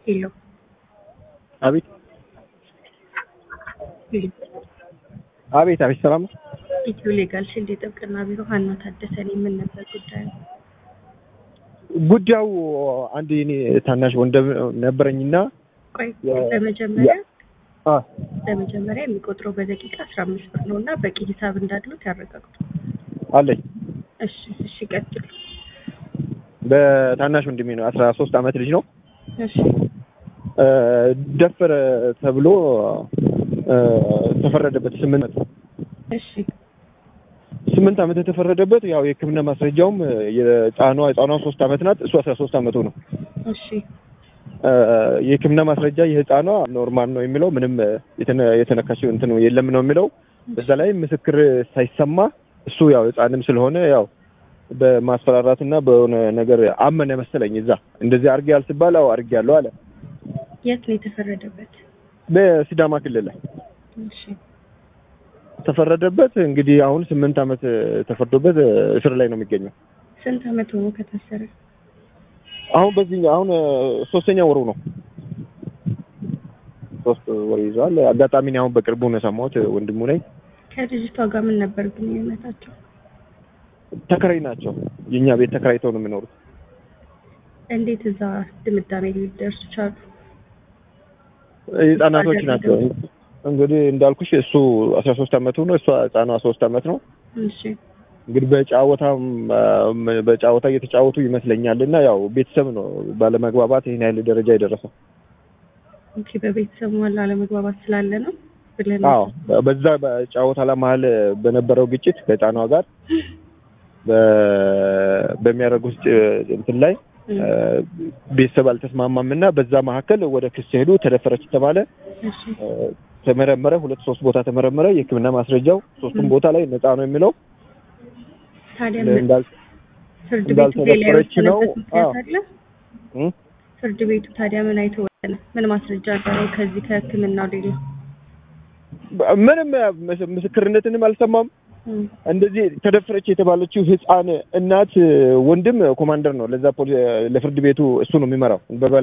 ሄሎ አቤት አቤት አቤት ሰላም ነው። ኢትዮ ሌጋል ሽልድ የጥብቅና ቢሮ ሀና ታደሰ ነኝ። ምን ነበር ጉዳዩ? ጉዳዩ አንድ የኔ ታናሽ ወንድም ነበረኝና ቆይ የ- በመጀመሪያ አ በመጀመሪያ የሚቆጥረው በደቂቃ አስራ አምስት ብር ነው እና በቂ ሂሳብ እንዳሉት ያረጋግጡ። አለኝ እሺ እሺ ቀጥሉ። በታናሽ ወንድሜ ነው። አስራ ሶስት አመት ልጅ ነው። እሺ እ ደፈረ ተብሎ እ ተፈረደበት ስምንት ዓመት እሺ ስምንት ዓመት የተፈረደበት ያው የሕክምና ማስረጃውም የህፃኗ ህፃኗ ሶስት ዓመት ናት። እሱ አስራ ሶስት ዓመቱ ነው። እሺ እ የሕክምና ማስረጃ የህፃኗ ኖርማል ነው የሚለው ምንም የተነ- የተነካችው እንትን የለም ነው የሚለው። በዛ ላይ ምስክር ሳይሰማ እሱ ያው ህፃንም ስለሆነ ያው በማስፈራራትና በሆነ ነገር አመነ መሰለኝ። እዛ እንደዚህ አድርጌ ያልስባል አዎ አድርጌ ያለው አለ። የት ነው የተፈረደበት? በሲዳማ ክልል ላይ እሺ ተፈረደበት። እንግዲህ አሁን ስምንት ዓመት ተፈርዶበት እስር ላይ ነው የሚገኘው። ስንት አመት ሆኖ ከታሰረ? አሁን በዚህ አሁን ሶስተኛ ወሩ ነው። ሶስት ወር ይዟል። አጋጣሚ እኔ አሁን በቅርቡ ነው የሰማሁት። ወንድሙ ነኝ። ከልጅቷ ጋር ምን ነበር ግንኙነታቸው? ተከራይ ናቸው። የእኛ ቤት ተከራይተው ነው የሚኖሩት። እንዴት እዛ ድምዳሜ ሊደርሱ ቻሉ? ህጻናቶች ናቸው። እንግዲህ እንዳልኩሽ እሱ አስራ ሶስት አመቱ ነው። እሷ ህጻኗ ሶስት አመት ነው። እሺ እንግዲህ በጨዋታም በጨዋታ እየተጫወቱ ይመስለኛል እና ያው ቤተሰብ ነው ባለመግባባት ይህን ያህል ደረጃ የደረሰው። ኦኬ በቤተሰቡ መሀል አለመግባባት ስላለ ነው ብለን አዎ በዛ በጨዋታ ላይ መሀል በነበረው ግጭት ከህፃኗ ጋር በ- በሚያደርጉት እንትን ላይ እም፣ ቤተሰብ አልተስማማም እና በዛ መካከል ወደ ክስ ሄዱ። ተደፈረች ተባለ። እሺ ተመረመረ። ሁለት ሶስት ቦታ ተመረመረ። የሕክምና ማስረጃው ሶስቱም ቦታ ላይ ነፃ ነው የሚለው ታዲያ ምን እንዳል ፍርድ ቤቱ ሌላ እንዳልተደፈረች ነው። የወሰነበት ምክንያት አዎ። አለ? እም? ፍርድ ቤቱ ታዲያ ምን አይቶ ወሰነ? ምን ማስረጃ አለው ከዚህ ከህክምናው ሌላ? ምንም ምስ- ምስክርነትንም አልሰማም። እም፣ እንደዚህ ተደፈረች የተባለችው ህፃን እናት ወንድም ኮማንደር ነው። ለዛ ፖሊ- ለፍርድ ቤቱ እሱ ነው የሚመራው።